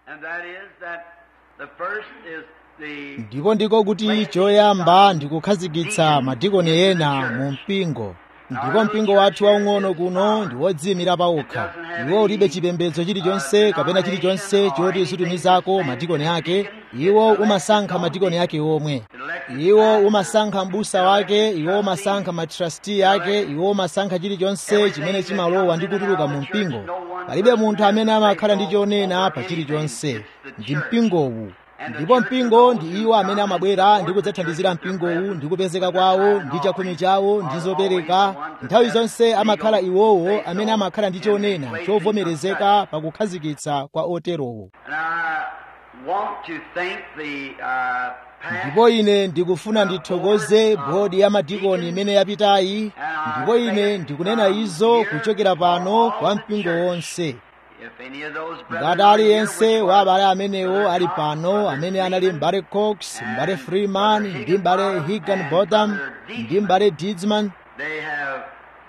And that is that the first is the ndipo ndiko kuti choyamba ndikukhazikitsa madikoni ena mu mpingo ndipo mpingo wathu waung'ono kuno ndi wodziyimira pawokha iwo ulibe chipembedzo chilichonse kapena chilichonse choti uzitumizako madikoni ake iwo umasankha madikoni ake omwe iwo umasankha m'busa wake iwo umasankha matrasti ake iwo umasankha chilichonse chimene chimalowa ndi kutuluka mu mpingo palibe munthu amene amakhala ndi chonena pa chilichonse ndi mpingowu ndipo mpingo ndi iwo amene amabwera ndi kudzathandizira mpingowu ndi kupezeka kwawo ndi chakhumi chawo ndi zopereka nthawi zonse amakhala iwowo amene amakhala ndi chonena chovomerezeka pa kukhazikitsa kwa oterowo And I want to thank the uh, past ndipo ine ndikufuna ndithokoze bodi ya madikoni imene yapitayi ndipo ine ndikunena izo kuchokera pano kwa mpingo wonse If any of those ngati brothers are here aliyense which wa were abale amenewo ali pano amene anali mbale cox mbale freeman ndi mbale higan botham ndi mbale didsman they have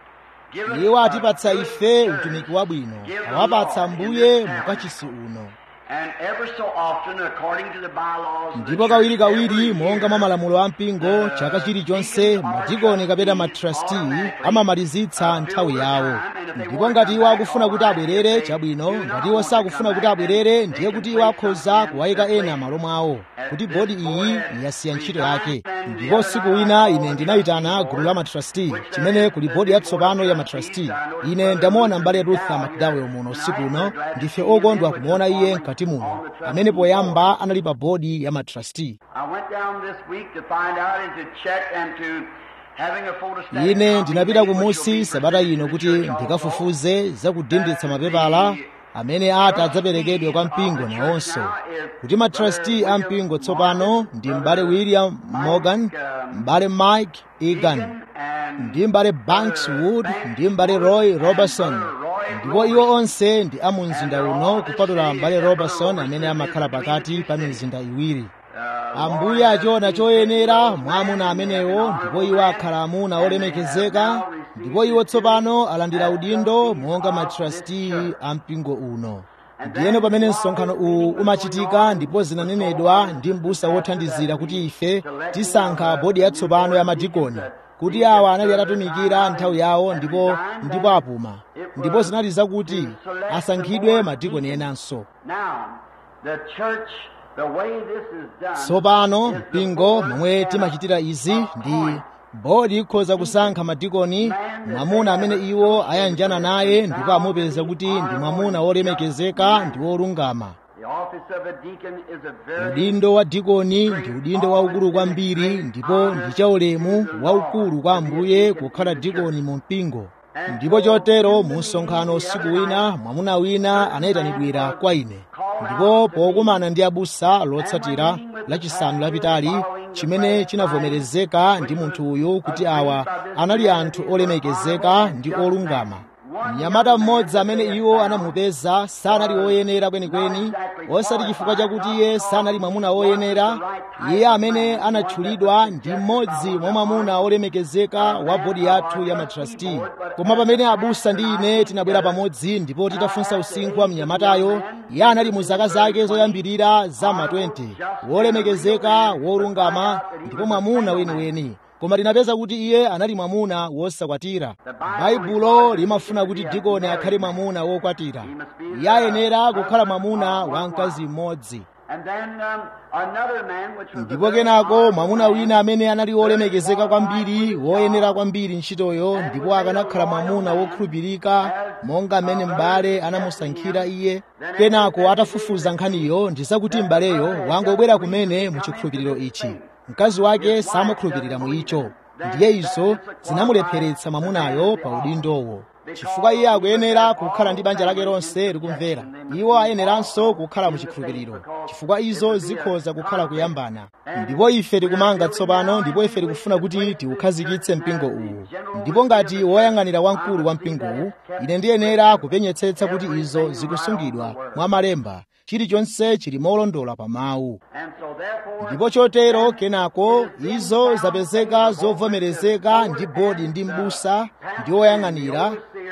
given iwo us atipatsa good ife service. utumiki wabwino Give the awapatsa Lord in mbuye this mukachisi uno And ever so often, according to the bylaws of the ndipo kawiri church, kawiri every monga year, mwa malamulo a mpingo chaka chilichonse madikoni kapena matrasti amamalizitsa nthawi yawo ndipo ngati iwo akufuna kuti abwerere chabwino ngati iwo sakufuna kuti abwerere ndiye kuti iwo akhoza kuwayika ena malo mwawo kuti bodi iyi yasiya ntchito yake ndipo usiku wina ine ndinayitana gulu la matrasti chimene kuli bodi yatsopano ya matrasti ine ndamuona mbale rutha mcdowell muno usiku uno ndife okondwa kumuona iye mkati muno amene poyamba anali pa bodi ya matrasti I went down this week to find out and to check and to having a photostatic ine copy ndinapita made which will kumusi be sabata presented ino to the kuti church also. ndikafufuze zakudinditsa mapepala amene ati adzaperekedwe kwa mpingo nawonso kuti matrasti a mpingo tsopano ndi m'bale william morgan m'bale mike egan And ndi m'bale banks wood ndi m'bale roy robertson ndipo iwo onse ndi a mu mzinda uno kupatula m'bale robertson amene amakhala pakati pa mizinda iwiri ambuye achiona choyenera mwa amuna amenewo ndipo iwo akhala amuna olemekezeka ndipo iwo tsopano alandira udindo monga matrasti a mpingo uno ndiyeno pamene msonkhano uwu umachitika ndipo zinanenedwa ndi m'busa wothandizira kuti ife tisankha bodi yatsopano ya madikoni kuti awa anali atatumikira nthawi yawo ndipo ndipo apuma ndipo zinali zakuti asankhidwe madikoni enanso now, the church, the way this is done, tsopano is the mpingo board momwe set timachitira up izi a ndi point. bodi ikhoza kusankha madikoni mwamuna amene iwo ayanjana naye ndipo amupeza kuti ndi mwamuna wolemekezeka ndi wolungama The office of a deacon is a very udindo wa dikoni ndi udindo waukulu kwambiri ndipo ndi chaulemu waukulu kwa ambuye kukhala dikoni mu mpingo ndipo chotero mu msonkhano usiku wina mwamuna wina anayitanidwira kwa ine ndipo pokumana ndi abusa lotsatira lachisanu lapitali chimene chinavomerezeka ndi munthu uyu kuti awa anali anthu olemekezeka ndi olungama mnyamata mmodzi amene iwo anamupeza sanali woyenera kwenikweni osati chifukwa chakuti iye sanali mwamuna woyenera iye amene anatchulidwa ndi mmodzi mwa mwamuna olemekezeka wa bodi yathu ya matrasti koma pamene abusa ndi ine tinabwera pamodzi ndipo titafunsa usinkhu wa mnyamatayo iye anali mu zaka zake zoyambirira za ma 20 wolemekezeka wolungama ndipo mwamuna weniweni koma tinapeza kuti iye anali mwamuna wosakwatira baibulo limafuna kuti dikoni akhale mwamuna wokwatira iye ayenera kukhala mwamuna wa mkazi mmodzi And then um, another man, which was a ndipo very kenako honorable mwamuna man, wina amene anali wolemekezeka kwambiri woyenera kwambiri ntchitoyo ndipo akanakhala mwamuna wokhulupirika monga amene m'bale anamusankhira iye kenako atafufuza nkhaniyo ndi zakuti m'baleyo wangobwera kumene mu chikhulupiriro ichi mkazi wake samakhulupirira mu icho ndiye izo zinamulepheretsa mwamunayo pa udindowo chifukwa iye akuyenera kukhala ndi banja lake lonse likumvera iwo ayeneranso kukhala mu chikhulupiriro chifukwa izo zikhoza kukhala kuyambana ndipo ife tikumanga tsopano ndipo ife tikufuna kuti tiukhazikitse mpingo uwu ndipo ngati woyang'anira wamkulu wa mpingowu ine ndiyenera kupenyetsetsa kuti izo zikusungidwa mwa malemba chilichonse chili molondola pa mawu And so therefore, ndipo chotero kenako izo zapezeka zovomerezeka ndi bodi ndi m'busa ndi woyang'anira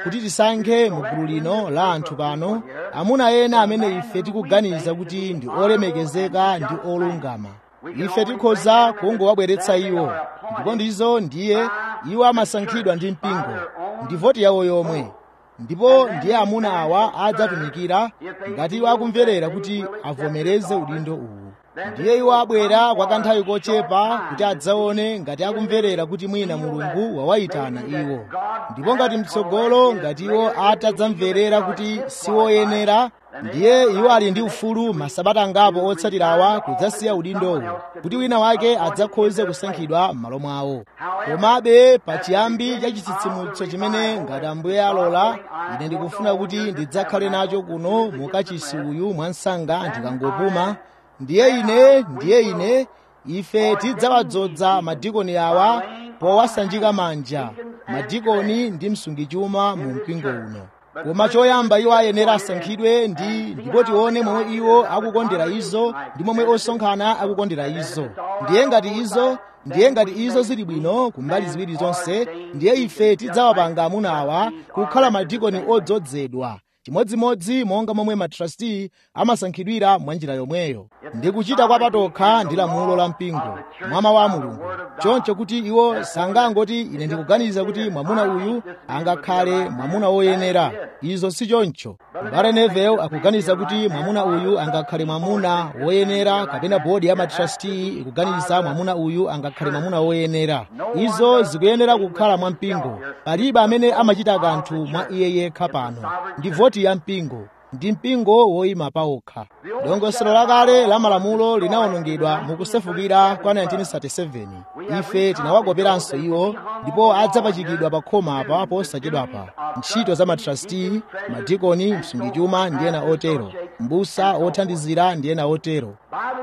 kuti tisankhe mu gulu lino la anthu pano amuna ena amene ife tikuganiza kuti ndi olemekezeka ndi olungama ife tikhoza kungowabweretsa iwo ndipo ndizo ndiye iwo amasankhidwa ndi mpingo ndi voti yawo yomwe ndipo ndiye amuna awa adzatumikira ngati iwo akumverera kuti avomereze udindo uwu ndiye iwo abwera kwa kanthawi kochepa kuti adzaone ngati akumverera kuti mwina mulungu wawayitana iwo ndipo ngati mtsogolo ngati iwo atadzamverera kuti siwoyenera ndiye iwo ali ndi ufulu masabata angapo otsatirawa kudzasiya udindowo kuti wina wake adzakhoze kusankhidwa m'malo mwawo komabe pachiyambi cha chitsitsimutso chimene ngati ambuye alola ine ndikufuna kuti ndidzakhale nacho kuno mukachisi uyu mwansanga ndikangopuma ndiye ine ndiye ine ife tidzawadzoza madikoni awa powasanjika manja madikoni ndi msungichuma mu mpingo uno koma choyamba iwo ayenera asankhidwe ndi ndipo tione momwe iwo akukondera izo ndi momwe osonkhana akukondera izo ndiye ngati izo ndiye ngati izo zili bwino kumbali ziwiri zonse ndiye ife tidzawapanga amuna awa kukhala madikoni odzozedwa chimodzimodzi monga momwe matrasti amasankhidwira mwa njira yomweyo ndi kuchita kwa patokha ndi lamulo la mpingo mwa mawu a mulungu choncho kuti iwo sangangoti ine ndikuganiza kuti mwamuna uyu angakhale mwamuna woyenera izo si choncho mbale neville akuganiza kuti mwamuna uyu angakhale mwamuna woyenera kapena bodi ya matrasti ikuganiza mwamuna uyu angakhale mwamuna woyenera izo zikuyenera kukhala mwa mpingo palibe amene amachita kanthu mwa iye yekha pano ndi voti ya mpingo ndi mpingo woyima pawokha dongosolo lakale la malamulo linawonongedwa mukusefukira kwa 1937 ife tinawakoperanso iwo ndipo adzapachikidwa pa khoma apa posachedwapa ntchito za matrasti madikoni msungichuma ndi ena otero mbusa othandizira ndi ena otero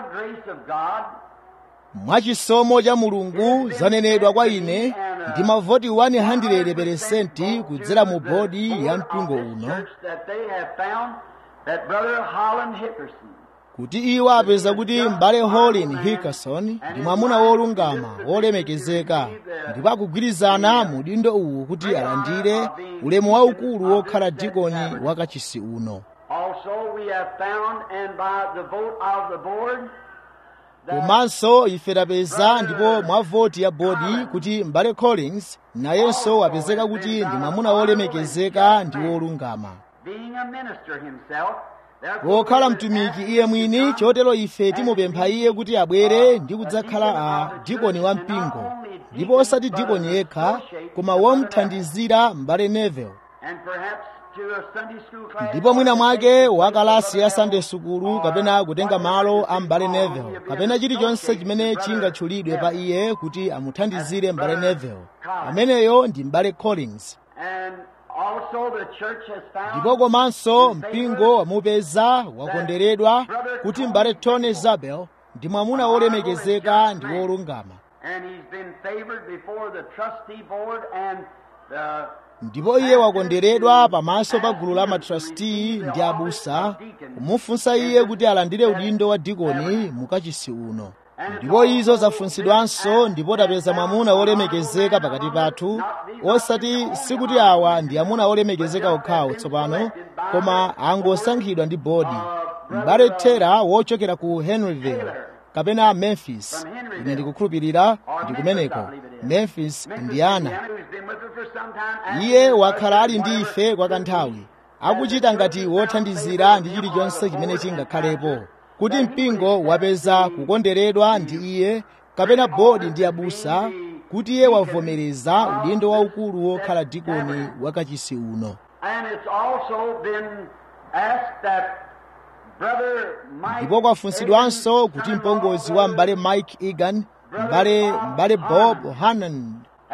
mwachisomo cha mulungu zanenedwa kwa ine ndi mavoti 100% kudzera mu bodi ya mpingo uno kuti iwo apeza kuti m'bale holin hickerson ndi mwamuna wolungama wolemekezeka ndipo akugwirizana mu dindo uwu kuti alandire ulemu waukulu wokhala dikoni wakachisi uno komanso ife tapeza ndipo mwa voti ya bodi kuti m'bale collins nayenso wapezeka kuti ndi mwamuna wolemekezeka ndi wolungama wokhala mtumiki iye mwini chotero ife timupempha iye kuti abwere ndi kudzakhala a dikoni wa mpingo ndipo osati dikoni yekha koma womthandizira m'bale neville ndipo mwina mwake wa kalasi ya sunday sukulu kapena kutenga malo a m'bale neville kapena chilichonse chimene chingatchulidwe pa iye kuti amuthandizire m'bale neville ameneyo ndi m'bale collins ndipo komanso mpingo wamupeza wakondweredwa kuti m'bale tony zabel ndi mwamuna wolemekezeka ndi wolungama ndipo iye wakondweredwa pamaso pa gulu la matrasti ndi abusa kumufunsa iye kuti alandire udindo wa dikoni mukachisi uno ndipo izo zafunsidwanso ndipo tapeza mwamuna wolemekezeka pakati pathu osati sikuti awa ndi amuna olemekezeka okhawo tsopano koma angosankhidwa ndi bodi m'bale tera wochokera ku henryville kapena memphis ine ndikukhulupirira ndi kumeneko memphis indiana iye wakhala ali ndi ife kwa kanthawi akuchita ngati wothandizira ndi chilichonse chimene chingakhalepo kuti mpingo wapeza kukondweredwa ndi iye kapena bodi ndi abusa kuti iye wavomereza udindo waukulu wokhala dikoni wakachisi uno ndipo kwafunsidwanso kuti mpongozi wa m'bale mike egan m'bale m'bale bob hanan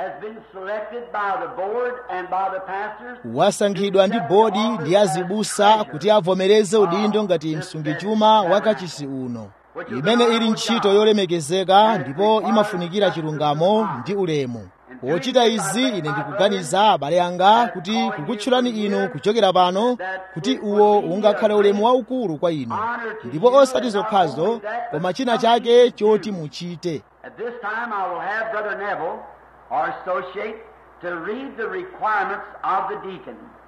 wasankhidwa ndi bodi ndi azibusa kuti avomereze udindo ngati msungichuma wakachisi uno imene ili ntchito yolemekezeka ndipo imafunikira chilungamo ndi ulemu pochita izi ine ndikuganiza abale anga kuti kukutchulani inu kuchokera pano kuti uwo ungakhale ulemu waukulu kwa inu ndipo osati zokhazo koma china chake choti muchite At this time, I will have Brother Neville, our associate, to read the requirements of the deacon.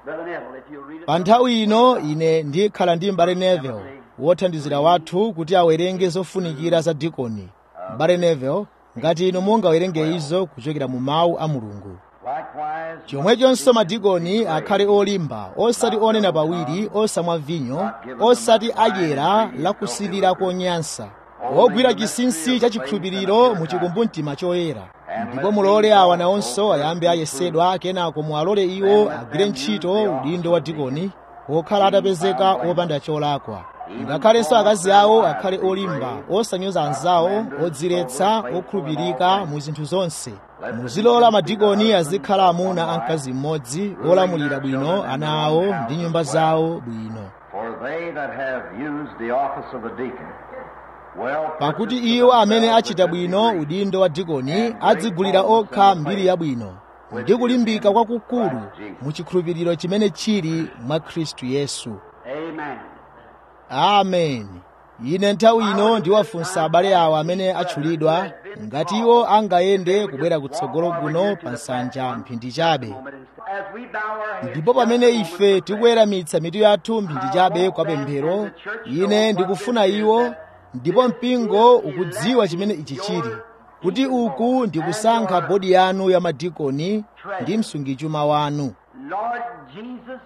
Brother Neville, if you'll read it. pa nthawi ino ine ndikhala ndi mbale neville wothandizira wathu kuti awerenge zofunikira za dikoni mbale neville ngati inu mungawerenge izo kuchokera mu mawu a mulungu Likewise, chomwechonso madikoni akhale olimba osati onena pawiri osamwa vinyo osati adyera lakusilira konyansa ogwira chinsinsi cha chikhulupiriro mu chikumbumtima choyera ndipo mulole awa nawonso ayambe ayesedwa kenako muwalole iwo agwire ntchito udindo wa dikoni okhala atapezeka opanda cholakwa ngakhalenso akazi awo akhale olimba osanyoza anzawo odziretsa okhulupirika mu zinthu zonse muzilola madikoni azikhala amuna a mkazi mmodzi olamulira bwino ana awo ndi nyumba zawo bwino for they that have used the office of a deacon, well, pakuti iwo amene achita bwino udindo wa dikoni adzigulira okha mbiri yabwino ndi kulimbika kwakukulu mu chikhulupiriro chimene chili mwa khristu yesu Amen. amen ine nthawi ino ndiwafunsa abale awo amene atchulidwa ngati iwo angayende kubwera kutsogolo kuno pa nsanja mphindi chabe As we bow our heads, ndipo pamene ife tikuweramitsa mitu yathu mphindi chabe kwa pemphero ine ndikufuna iwo ndipo mpingo ukudziwa chimene ichi chili kuti uku ndikusankha bodi yanu ya madikoni ndi msungichuma wanu Lord Jesus,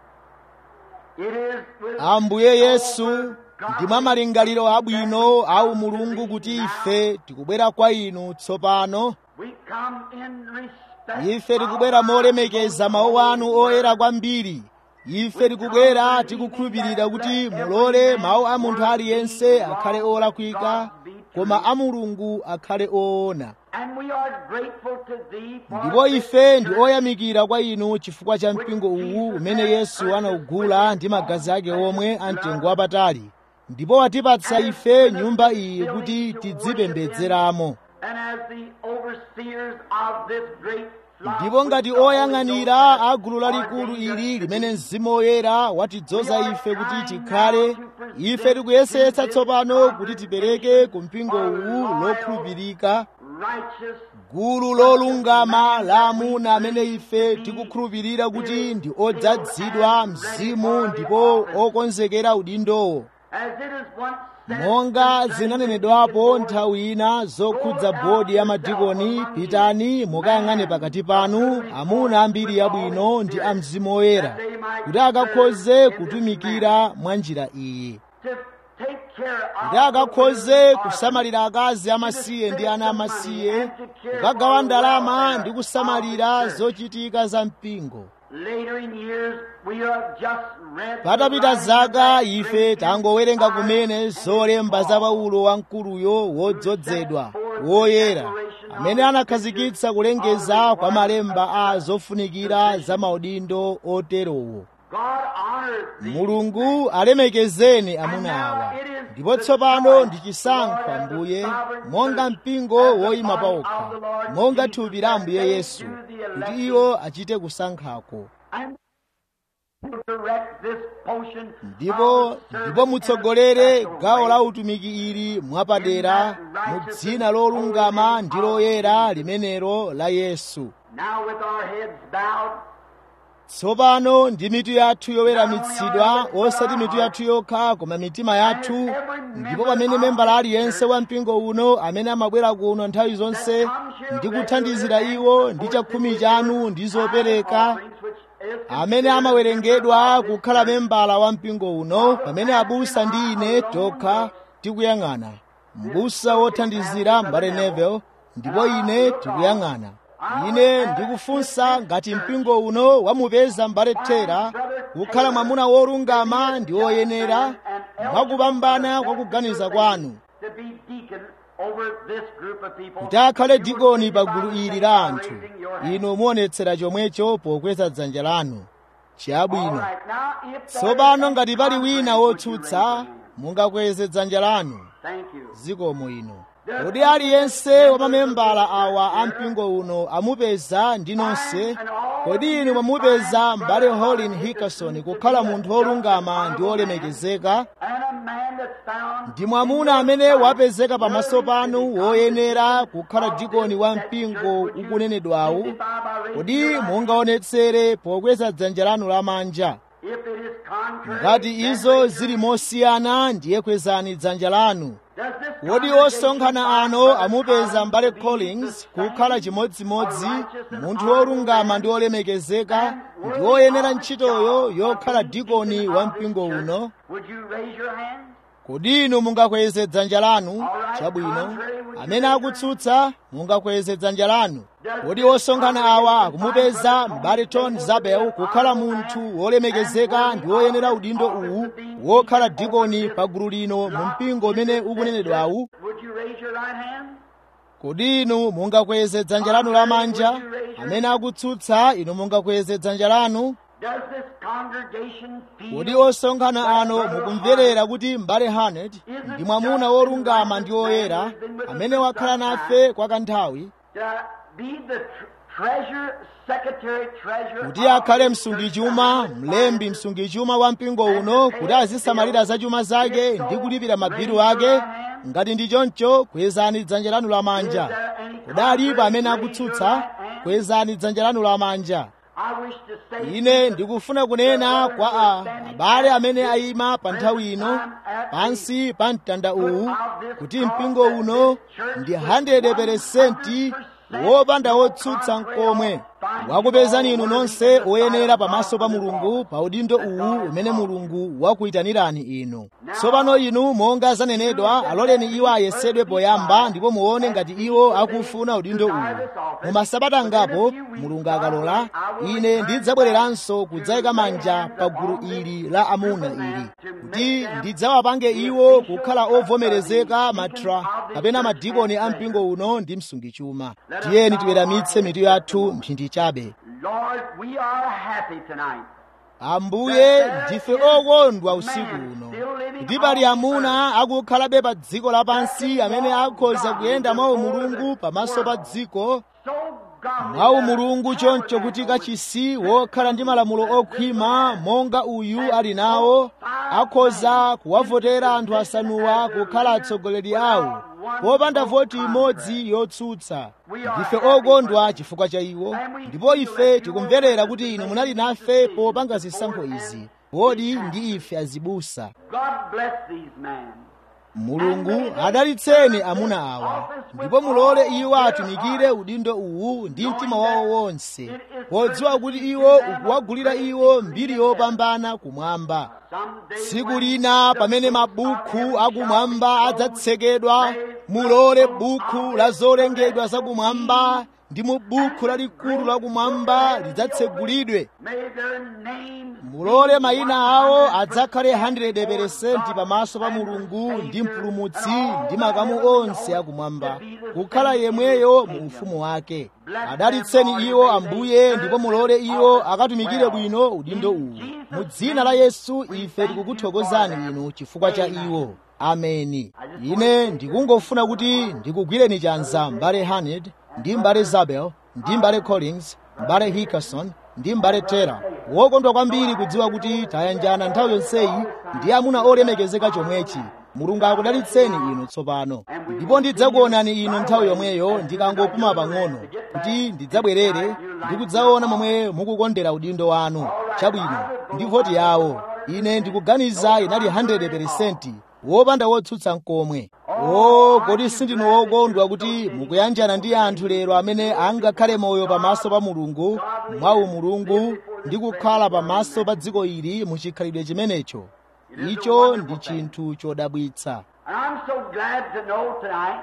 it is with ambuye yesu ndi mwa malingaliro abwino au mulungu kuti ife tikubwera kwa inu tsopano we come in respect ife tikubwera molemekeza mawu anu oyera kwambiri ife tikubwera tikukhulupirira kuti mulole mawu a munthu aliyense akhale olakwika koma a mulungu akhale oona and we are grateful to thee for ndipo ife ndi oyamikira kwa inu chifukwa cha mpingo uwu umene yesu anaugula ndi magazi ake omwe a mtengo wapatali ndipo watipatsa ife nyumba iyi kuti tidzipembedzeramo and as the overseers of this great flock ndipo ngati oyang'anira a gulu lalikulu ili limene mzimu woyera watidzoza ife kuti tikhale ife tikuyesetsa tsopano kuti tipereke ku mpingo uwu lokhulupirika righteous gulu lolungama la amuna amene ife tikukhulupirira kuti ndi odzazidwa mzimu ndipo okonzekera udindowo as it is once said monga zinanenedwapo nthawi ina zokhudza bodi ya madikoni pitani mukayang'ane pakati panu amuna ambiri yabwino ndi a mzimu woyera kuti akakhoze kutumikira mwa njira iyi to take care kuti of akakhoze kusamalira akazi amasiye ndi ana amasiye kukagawa ndalama ndi kusamalira zochitika za mpingo later in years we have just read patapita zaka ife tangowerenga kumene zolemba za paulo wamkuluyo wodzozedwa woyera amene anakhazikitsa kulengeza kwa malemba a zofunikira za maudindo oterowo God honors thee mulungu alemekezeni amuna awa ndipo tsopano ndi chisankho ambuye monga mpingo woyima pawokha monga thupi la ambuye yesu kuti iwo achite kusankhako and direct this portion ndipo of the ndipo service mutsogolere in a gawo way la utumiki ili mwapadera mu dzina lolungama ndi loyera limenelo la yesu Now with our heads bowed tsopano ndi mitu yathu yoweramitsidwa osati mitu yathu yokha koma mitima yathu ndipo pamene membala aliyense wa mpingo uno amene amabwera kuno nthawi zonse ndi kuthandizira iwo ndi chakhumi chanu ndi zopereka amene amawerengedwa kukhala membala wa mpingo uno pamene abusa ndi ine tokha tikuyang'ana mbusa wothandizira mbale Neville ndipo ine tikuyang'ana ine ndikufunsa ngati mpingo uno wamupeza mbale Tera kukhala mwamuna wolungama ndi woyenera mwakupambana kwa kuganiza kwanu to be deacon over this group of people. kuti akhale You dikoni will pa see gulu by ili faith la by anthu raising your hand. inu muonetsera chomwecho pokweza dzanja lanu All chabwino right, now, if there tsopano is ngati pali wina contrary, would you raise wotsutsa your hand? mungakweze dzanja lanu Thank you. zikomo ino kodi aliyense wa mamembala awa a mpingo uno amupeza ndi nonse kodi inu mwamupeza m'bale holin hickerson kukhala munthu wolungama ndi wolemekezeka and a man that's found ndi mwamuna amene wapezeka pamaso panu woyenera kukhala dikoni wa mpingo ukunenedwawu by by raising kodi your right hand. mungaonetsere pokweza dzanja lanu lamanja If it is contrary, ngati then izo raise your zili hand. mosiyana ndiye kwezani dzanja lanu Does this kodi congregation osonkhana find ano Brother amupeza Collins mbale to be collins the same, kukhala chimodzimodzi a righteous and munthu honorable wolungama man, ndi wolemekezeka and ndi worthy woyenera of the ntchitoyo job of yokhala being dikoni deacon wa of this mpingo church? uno Would you raise your hand? kodi inu mungakweze dzanja lanu Alright, chabwino contrary, would you amene raise your akutsutsa mungakweze dzanja lanu kodi osonkhana awa akumupeza m'bale tony zabel kukhala munthu wolemekezeka ndi woyenera udindo uwu wokhala dikoni pa gulu lino mu mpingo umene ukunenedwawu Would you raise your right hand? kodi inu mungakweze dzanja lanu lamanja amene akutsutsa inu mungakweze dzanja lanu Does this congregation feel kodi osonkhana ano mukumverera kuti m'bale hanet ndi mwamuna wolungama ndi woyera amene wakhala nafe kwa kanthawi to be the tr- treasure, secretary treasurer kuti akhale msungichuma mlembi msungichuma wa mpingo uno kuti azisamalira za chuma zake ndi kulipira mabilu ake ngati ndi choncho kwezani dzanja lanu lamanja kudalipo amene akutsutsa kwezani dzanja lanu lamanja I wish to say ine ndikufuna kunena kwa a abale amene ayima pa nthawi ino pansi pa mtanda uwu kuti mpingo uno ndi 100% wopanda wotsutsa nkomwe wakupezani inu nonse oyenera pamaso pa mulungu pa udindo uwu umene mulungu wakuyitanirani inu tsopano inu monga zanenedwa aloleni iwo ayesedwe poyamba ndipo muone ngati iwo akufuna udindo uwu mu masabata angapo mulungu akalola ine ndidzabwereranso kudzayika manja pa gulu ili la amuna ili kuti ndidzawapange iwo kukhala ovomerezeka matra kapena madikoni a mpingo uno ndi msungichuma tiyeni tiweramitse mitu yathu mphindi chabe Lord, we are happy tonight. ambuye ndife okondwa usiku uno kuti pali amuna akukhalabe pa dziko lapansi amene akhoza kuyenda mwa mulungu pamaso pa dziko So godly mwa that mulungu choncho kuti kachisi wokhala ndi malamulo okhwima monga uyu ali nawo akhoza kuwavotera anthu asanuwa kukhala atsogoleri awo popanda voti imodzi yotsutsa ndife okondwa chifukwa cha iwo ndipo ife tikumverera kuti inu munali nafe popanga zisankho izi kodi ndi ife azibusa God bless these men. mulungu adalitseni amuna awa ndipo mulole iwo atumikire udindo uwu ndi mtima wawo wonse podziwa kuti iwo ukuwagulira iwo mbiri yopambana kumwamba Someday tsiku lina pamene mabuku akumwamba adzatsekedwa mulole buku la zolengedwa zakumwamba ndi mu buku lalikulu lakumwamba lidzatsegulidwe may their names mulole mayina awo adzakhale 100% pamaso pa mulungu ndi mpulumutsi ndi makamu onse akumwamba kukhala yemweyo mu ufumu wake adalitseni iwo ambuye ndipo mulole iwo akatumikire bwino udindo uwu mu dzina la yesu ife tikukuthokozani inu chifukwa cha iwo ameni ine ndikungofuna kuti ndikugwireni chanza mbale haned ndi mbale zabel ndi mbale collins mbale hickerson ndi mbale tera wokondwa kwambiri kudziwa kuti tayanjana nthawi yonseyi ndi amuna olemekezeka chomwechi mulungu akudalitseni inu tsopano ndipo ndidzakuonani inu nthawi yomweyo ndikangopuma pang'ono kuti ndidzabwerere ndi kudzaona momwe mukukondera udindo wanu chabwino ndi voti yawo ine ndikuganiza inali 100% wopanda wotsutsa nkomwe o kodi sindinu wokondwa kuti mukuyanjana ndi anthu lero amene angakhale moyo pamaso pa mulungu mwa umulungu ndi kukhala pamaso pa dziko ili muchikhalidwe chimenecho icho ndi chinthu chodabwitsa And I'm so glad to know tonight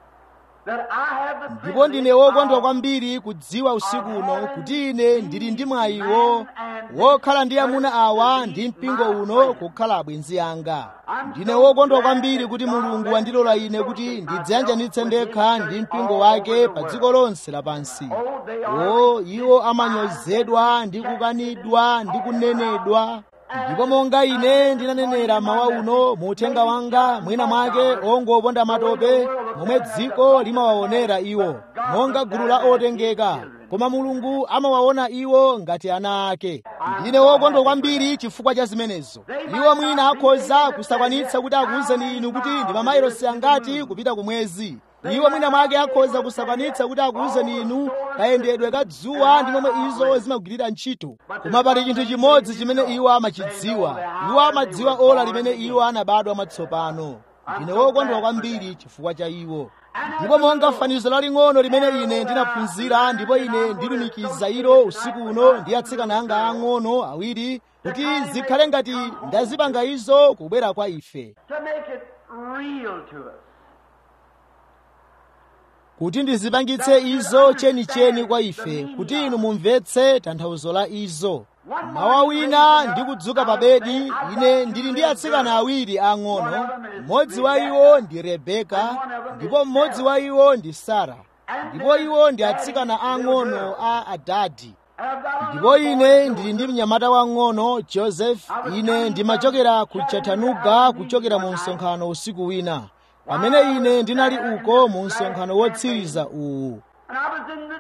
that I have the ndipo ndine privilege wokondwa of kwambiri kudziwa usiku uno kuti ine ndili ndi mwayiwo wokhala ndi amuna awa ndi mpingo uno kukhala abwenzi anga ndine wokondwa kwambiri kuti mulungu wandilola ine kuti ndidziyanjanitse ndekha ndi mpingo wake pa dziko lonse lapansi o iwo amanyozedwa ndi kukanidwa ndi kunenedwa ndipo monga ine ndinanenera mawa uno mu uthenga wanga mwina mwake ongoponda matope momwe dziko limawaonera iwo monga gulu la otengeka koma mulungu amawaona iwo ngati ana ake ndine wokondwa kwambiri chifukwa cha zimenezo iwo mwina akhoza kusakwanitsa kuti akuwuzeni inu kuti ndi mamayilosi angati kupita kumwezi iwo mwina mwake akhoza kusakwanitsa kuti akuwuzeni inu kayendedwe ka dzuwa ndi momwe izo zimagwirira ntchito koma pali chinthu chimodzi chimene iwo amachidziwa iwo amadziwa ola limene iwo anabadwa mwatsopano ndine wokondwa kwambiri chifukwa cha iwo ndipo monga fanizo laling'ono limene ine ndinaphunzira ndipo ine ndilumikiza ilo usiku uno ndi atsikana anga ang'ono awiri kuti zikhale ngati ndazipanga izo kubwera kwa ife to make it real to us. kuti ndizipangitse izo chenicheni kwa ife kuti inu mumvetse tanthauzo la izo mawa wina ndikudzuka pa bedi ine ndili ndi atsikana awiri ang'ono mmodzi wa iwo ndi rebeka ndipo mmodzi wa iwo ndi sara ndipo iwo ndi atsikana ang'ono a adadi And I've got ndipo ine ndili ndi mnyamata wang'ono joseph ine ndimachokera ku chattanooga kuchokera mu msonkhano usiku wina pamene ine ndinali uko mu msonkhano wotsiriza uwu and I was in the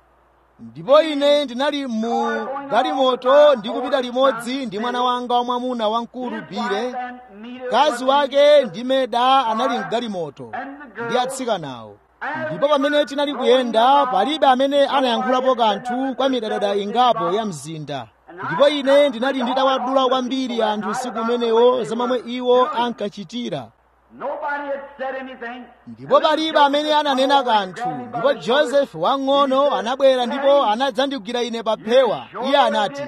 ndipo ine ndinali mu galimoto ndikupita limodzi ndi mwana wanga wamwamuna wamkulu bile and meet mkazi wake ndi meda anali mgalimoto ndi atsikanawo ndipo pamene tinali kuyenda palibe amene anayankhulapo kanthu kwa midadada ingapo ya mzinda ndipo ine ndinali nditawadula kwambiri anthu usiku umenewo za momwe iwo ankachitira Nobody had said anything. ndipo palibe amene ananena kanthu ndipo josefu wang'ono anabwera ndipo anadzandigwira ine pa phewa iye anati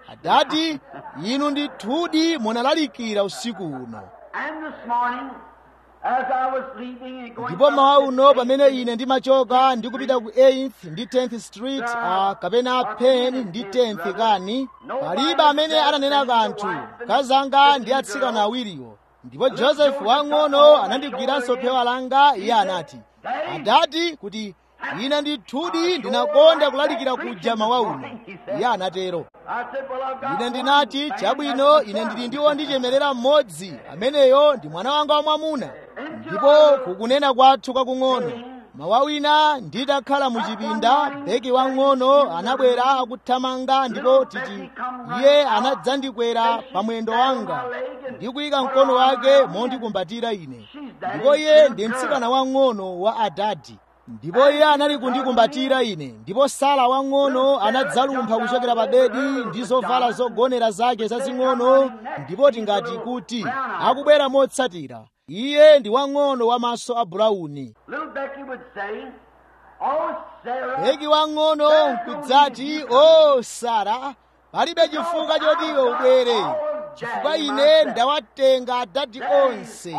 adati inu ndithudi munalalikira usiku uno And this morning, as I was leaving and going ndipo mawa uno pamene ine ndimachoka ndikupita ku 8th ndi 10th street uh, kapena Penn ndi 10th kani palibe amene ananena kanthu kazanga ndi atsikana awiriwo ndipo josefu wang'ono anandigwiranso phewa langa iye anati adati kuti ine ndithudi ndinakonda kulalikira kuja mawa uno iye anatero I said, Well, I've got ine ndinati chabwino ine ndili ndi wondichemerera mmodzi ameneyo ndi mwana wanga wamwamuna ndipo kukunena kwathu kwakung'ono mawa wina nditakhala mu chipinda beki wang'ono anabwera akuthamanga ndipo titi iye anadzandikwera pa mwendo wanga ndi kuyika mkono wake mondikumbatira ine ndipo iye ndi mtsikana wang'ono wa adadi ndipo iye anali kundikumbatira ine ndipo sala wang'ono anadzalumpha kuchokera pa bedi ndi zovala zogonera zake zazing'ono ndipo tingati kuti akubwera motsatira iye ndi wang'ono wamaso a bulawuni Little Becky would say, Oh, Sarah, beki wang'ono nkudzati o sara palibe chifukwa choti iwe ubwere chifukwa ine ndawatenga adadi onse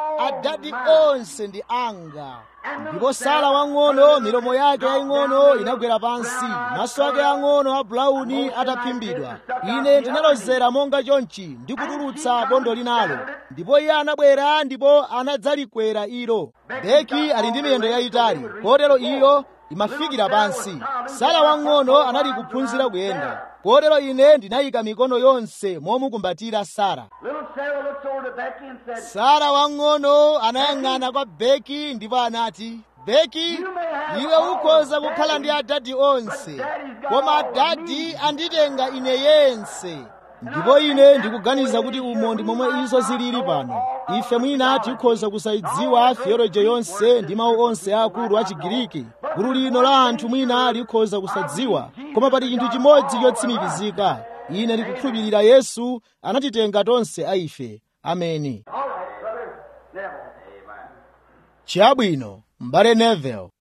adadi onse ndi anga ndipo sara wang'ono milomo yake yaying'ono inagwera pansi maso ake ang'ono a bulawuni ataphimbidwa ine ndinalozera monga chonchi ndi kutulutsa bondo linalo ndipo iye anabwera ndipo anadzalikwera ilo beki ali ndi miyendo yayitali kotero iyo imafikira pansi sara wang'ono anali kuphunzira kuyenda kotero ine ndinayika mikono yonse momukumbatira sara little Sarah looks over to Becky and said, sara wang'ono anayang'ana kwa beki ndipo anati beki iwe ukhoza kukhala ndi adadi onse koma adadi anditenga ine yense ndipo ine ndikuganiza kuti umo ndi momwe izo zilili pano ife mwina tikhoza kusayidziwa theoloji yonse ndi mawu onse aakulu a chigiriki gulu lino la anthu mwina likhoza kusadziwa koma pali chinthu chimodzi chotsimikizika ine ndikukhulupirira yesu anatitenga tonse a ife ameni All right, brother Neville. chabwino mbale neville